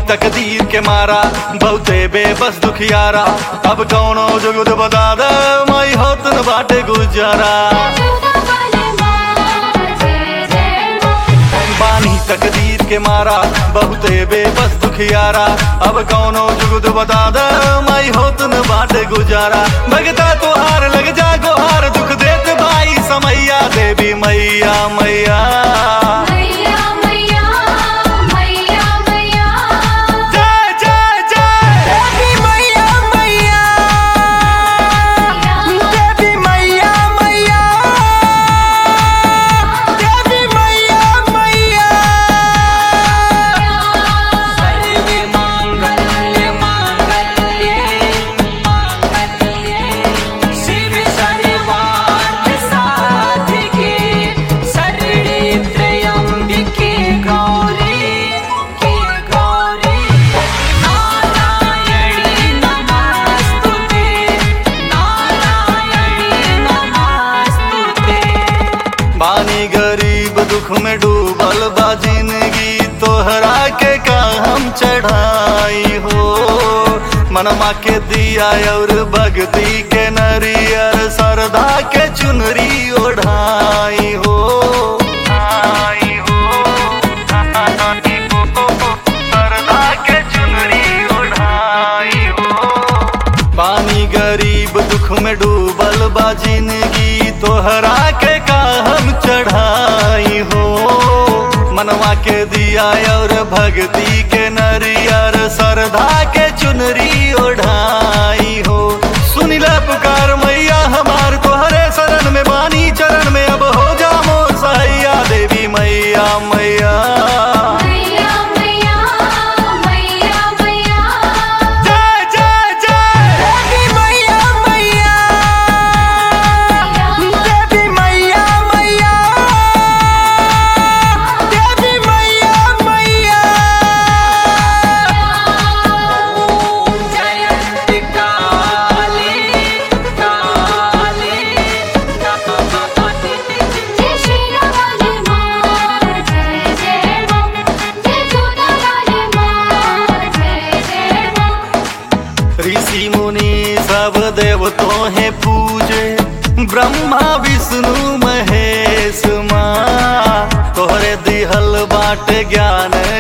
तकदीर के मारा बहुते बेबस दुखियारा अब कौनो जुगुद बता दे माई होत न बाटे गुजारा बानी तकदीर के मारा बहुते बेबस दुखियारा अब कौनो जुगुद बता दे माई होत न बाटे गुजारा भगता तुहार लग जा गोहार दुख देत भाई समैया देवी मैया मैया जय जय जय देवी मैया मैया देवी मैया मैया देवी मैया मैया सर्वे मांगल्य मांगल्ये मांगल्ये शिव सर्वार्थ साधिके शरणे त्र्यंबिके गौरी के गौरी नारायणी नमस्तुते नारायणी नमस्तुते बानी गरीब दुख में डूबल बा जिंदगी तोहरा के का हम चढ़ाई हो मनमा के दिया और भक्ति के नरियर सरदा के चुनरी ओढ़ाई हो आई हो, आई हो, सरदा के चुनरी ओढ़ाई हो बानी गरीब दुख में डूबल बा जिंदगी तोहरा के का हम चढ़ाई हो मनवा के दिया और भक्ति के नरियर सरधा के चुनरी ओढ़ाई हो सुनिला पुकार मैया हमार तोहरे शरण में बानी चरण में अब हो जा मोर सैया देवी मैया मैया जय जय जय देवी मैया मैया देवी मैया मैया देवी मैया मैया ओम जयंती काली काली ऋषि मुनि सब देवतों है पूजे ब्रह्मा विष्णु महेश माँ तोहरे दिहल बाट ज्ञान